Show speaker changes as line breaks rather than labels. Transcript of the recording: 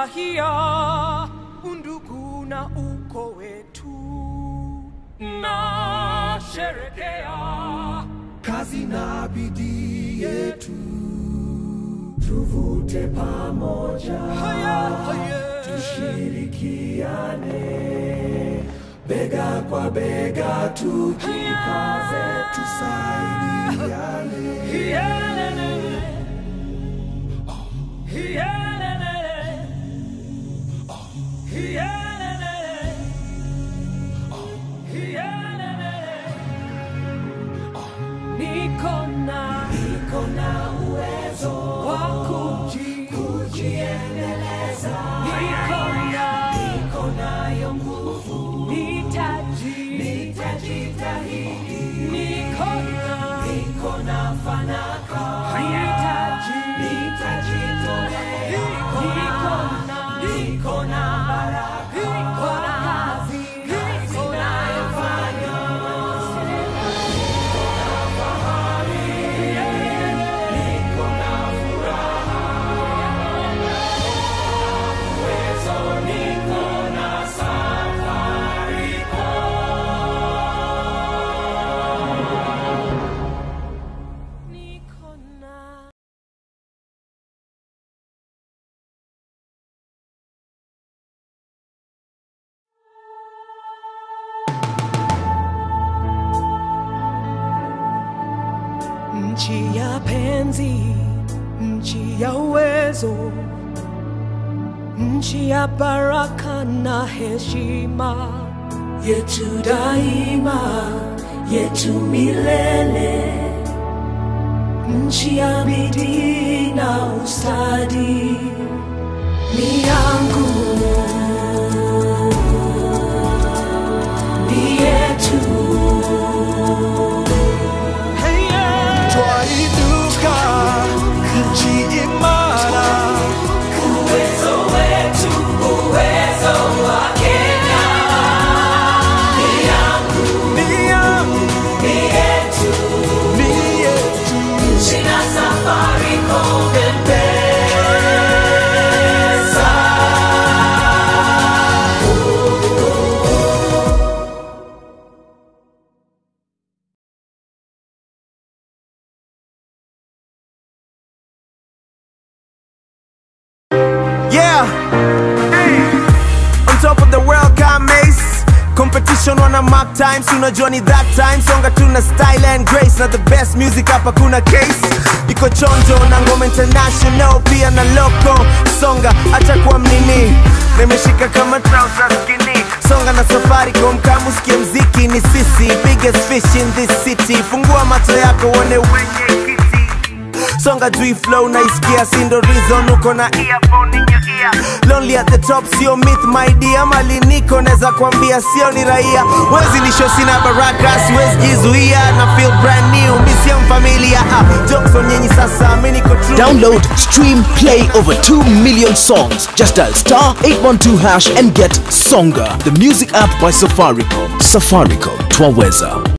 Tunafurahia undugu na uko wetu, na sherekea
kazi na bidii yetu, tuvute pamoja,
haya haya
tushirikiane bega kwa bega, tujikaze, tusaidiane.
Hiyelelele. Hiyelelele. Hiyelelele. Hiyelelele. Niko na
Niko na uwezo
wa kuji-
kujiendeleza,
Niko na
niko nayo nguvu,
nitaji-
nitajitahidi,
Niko na
niko na fanaka,
nitaji-
nitajitolea,
Niko na
niko na baraka,
Niko na kazi
kazi nayofanya, niko na furaha, uwezo, niko na safari
Niko na nchi ya penzi, nchi ya uwezo, nchi ya baraka na heshima
yetu daima, yetu milele, nchi ya bidii na ustadi ni yangu, ni yetu. Twainuka nchi imara, uwezo wetu, uwezo wa Kenya ni yangu, ni yangu, ni yetu, ni yetu, nchi na safari Mpesa.
Yeah. On top of the world come Mace. Competition wana mark times, unajua ni that time. Songa tuna style and grace na the best music hapa kuna case. Iko chonjo na ngoma international pia na local. Songa acha kuwa mnini. Nimeshika kama trousers skinny. Songa na Safaricom kama usikie mziki ni sisi biggest fish in this city. Fungua macho yako uone wenye kiti songa juu flow naisikia sindo reason uko na earphone in your ear lonely at the top sio myth my dear mali niko naweza kwambia sio ni raia wezi lisho sina baraka siwezi jizuia na feel brand new misia mfamilia ah, jokes on nyenyi sasa mi niko true
Download, stream, play over 2 million songs. Just dial star 812 hash and get Songa, the music app by Safaricom. Safaricom, Twaweza.